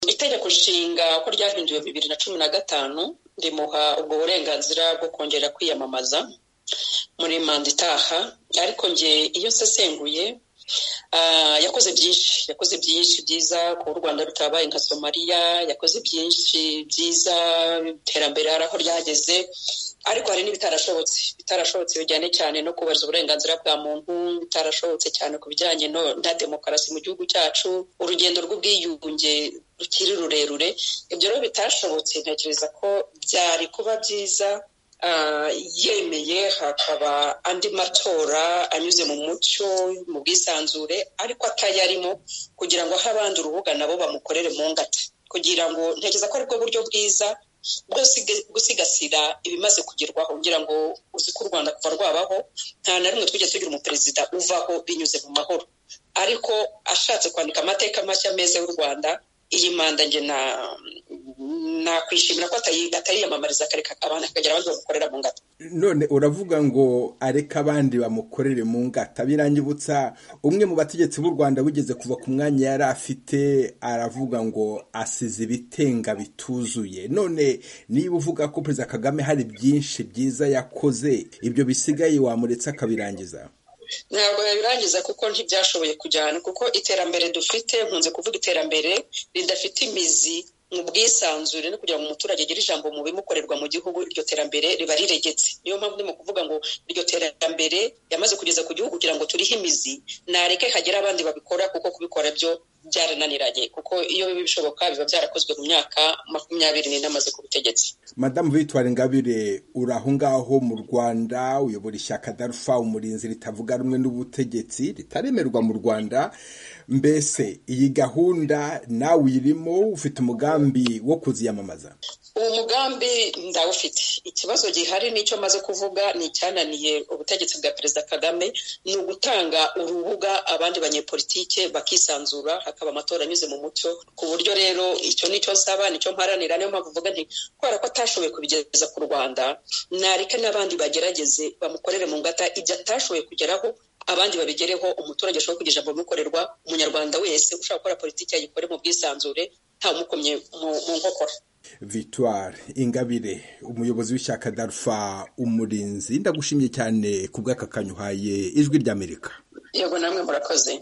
itegeko nshinga ko ryahinduwe bibiri na cumi na gatanu rimuha ubwo burenganzira bwo kongera kwiyamamaza muri manda itaha ariko nge iyo nsesenguye yakoze byinshi yakoze byinshi byiza kuba u rwanda rutabaye nka somaliya yakoze byinshi byiza iterambere hari aho ryageze ariko hari n'ibitarashobotse bitarashobotse bijyanye cyane no kubahiriza uburenganzira bwa muntu bitarashobotse cyane ku bijyanye na demokarasi mu gihugu cyacu urugendo rw'ubwiyunge rukiri rurerure ibyo rero bitashobotse ntekereza ko byari kuba byiza yemeye hakaba andi matora anyuze mu mucyo mu bwisanzure ariko atayarimo kugira ngo aho abandi urubuga nabo bamukorere mu ngata kugira ngo ntekereza ko aribwo buryo bwiza bwo gusigasira ibimaze kugerwaho kugira ngo uzi ko u rwanda kuva rwabaho nta na rimwe twigeze tugira umuperezida uvaho binyuze mu mahoro ariko ashatse kwandika amateka mashya meza y'u rwanda iyi manda nge nakwishimira ko atayiyamamariza akareka abantu akagira abandi bamukorera mu ngata none uravuga ngo areke abandi bamukorere mu ngata birangibutsa umwe mu bategetsi b'u rwanda wigeze kuva ku mwanya yari afite aravuga ngo asize ibitenga bituzuye none niba uvuga ko perezida kagame hari byinshi byiza yakoze ibyo bisigaye wamuretse akabirangiza ntabwo yabirangiza kuko ntibyashoboye kujyana kuko iterambere dufite nkunze kuvuga iterambere ridafite imizi mu bwisanzure no kugira ngo umuturage agire ijambo mu bimukorerwa mu gihugu iryo terambere riba riregetse niyo mpamvu ndimo kuvuga ngo iryo terambere yamaze kugeza ku gihugu kugira ngo turihe imizi nareke hagere abandi babikora kuko kubikora byo byarananiranye kuko iyo biba bishoboka biba byarakozwe mu myaka makumyabiri n'ine amaze ku butegetsi madamu victoire ingabire uri aho ngaho mu rwanda uyobora ishyaka darufa umurinzi ritavuga rumwe n'ubutegetsi ritaremerwa mu rwanda mbese iyi gahunda nawe uyirimo ufite umugambi wo kuziyamamaza uwo mugambi ndawufite ikibazo gihari n'icyo maze kuvuga ni icyananiye ubutegetsi bwa perezida kagame ni ugutanga urubuga abandi banyepolitike bakisanzura hakaba amatora anyuze mu mucyo ku buryo rero icyo nicyo nsaba nicyo mparanira niyo mpamvu uvuga nti kubera ko atashoboye kubigeza ku rwanda nareke n'abandi bagerageze bamukorere mu ngata ibyo atashoboye kugeraho abandi babigereho umuturage ashobora kugira ijambo bimukorerwa umunyarwanda wese ushaka gukora politiki yayikore mu bwisanzure ntawumukomye mu nkokora victoire ingabire umuyobozi w'ishyaka darufa umurinzi ndagushimye cyane ku bw'aka kanya uhaye ijwi ry'amerika yego namwe murakoze